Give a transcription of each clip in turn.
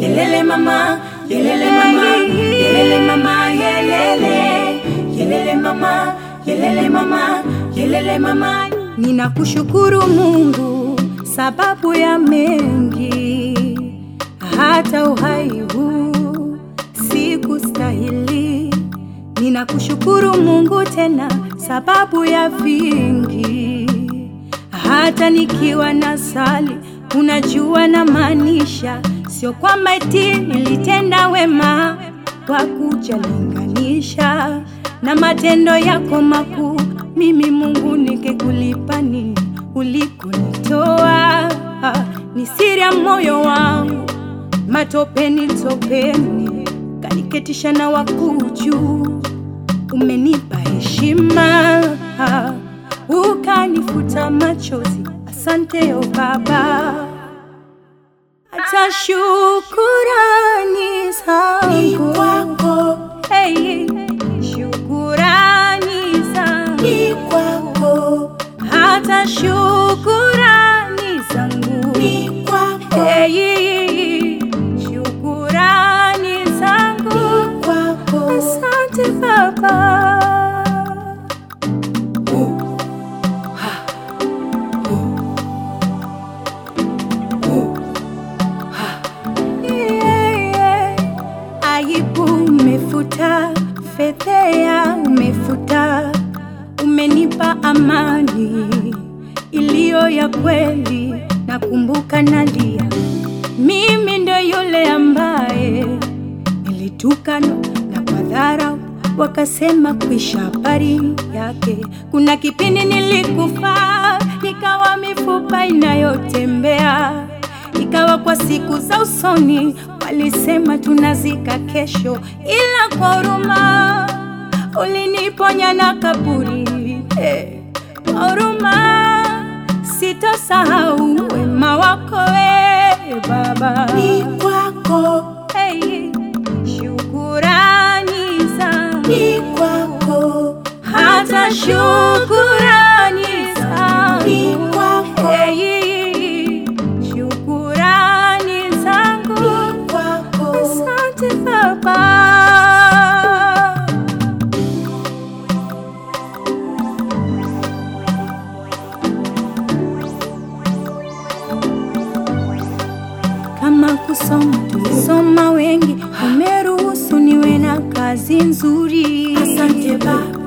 yelele mama, yelele mama, yelele mama, yelele, yelele mama, yelele mama, yelele mama. Ninakushukuru Mungu sababu ya mengi, hata uhai huu sikustahili. Ninakushukuru Mungu tena sababu ya vingi, hata nikiwa na sali, unajua na maanisha, sio kwamba eti nilitenda wema kwa kujalinganisha na matendo yako makuu. Mimi Mungu nikikulipa nini ulikonitoa? Ni siri ya moyo wangu, matopeni topeni, kaniketisha na wakuu juu. Umenipa heshima, ukanifuta machozi. Asante o Baba, hata shukurani Ni zangu kwako, Hey, shukurani zangu ni kwako, hata shukurani zangu ni kwako, Hey, shukurani zangu ni kwako. asante Baba. Yeah, yeah. Aibu umefuta, fedhea umefuta, umenipa amani iliyo ya kweli. Nakumbuka nalia, mimi ndo yule ambaye nilitukana na kwa dharau wakasema kuisha habari yake. Kuna kipindi nilikufa, nikawa mifupa inayotembea ikawa kwa siku za usoni walisema tunazika kesho, ila kwa huruma uliniponya na kaburi. Eh, Kwa huruma sitosahau wema wako we Baba. Ni kwako, Hey, shukurani zangu ni kwako, hata shukurani zangu ni kwako, Hey, shukurani zangu ni kwako. asante Baba. Kama kusoma tulisoma wengi, umeruhusu niwe na kazi nzuri. Asante Baba,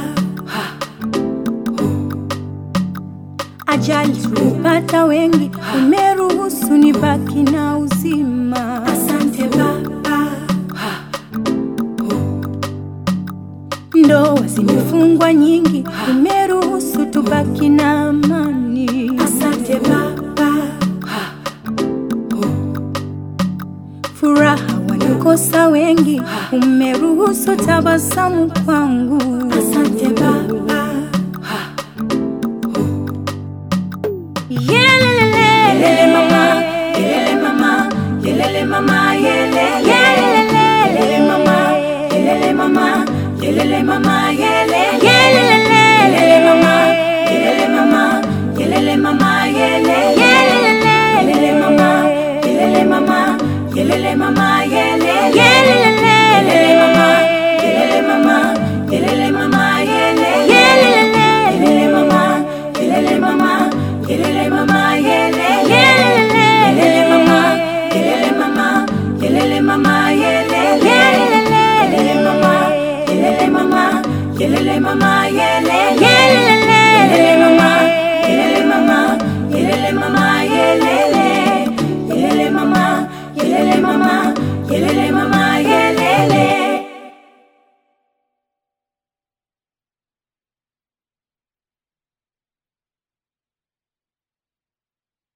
Ajali tulipata wengi, umeruhusu nibaki na uzima. asante Baba, Ndoa zimefungwa nyingi, umeruhusu tubaki na amani. asante Baba, Furaha walikosa wengi, umeruhusu tabasamu kwangu. asante Baba, Yelelele, yelele mama, yelele mama, yelele mama, yelele, yelele mama, yelele mama, yelele mama, yelele, yelele mama, yelele mama, yelele mama, yelele, yelele mama, yelele mama, yelele mama, yelele, yelele mama, yelele mama, yelele mama, yelele, yelele mama, yelele mama, yelele mama, yelele, yelele mama, yelele mama, yelele mama, yelele, yelele mama, yelele mama, yelele mama, yelele, yelele mama, yelele mama, yelele mama, yelele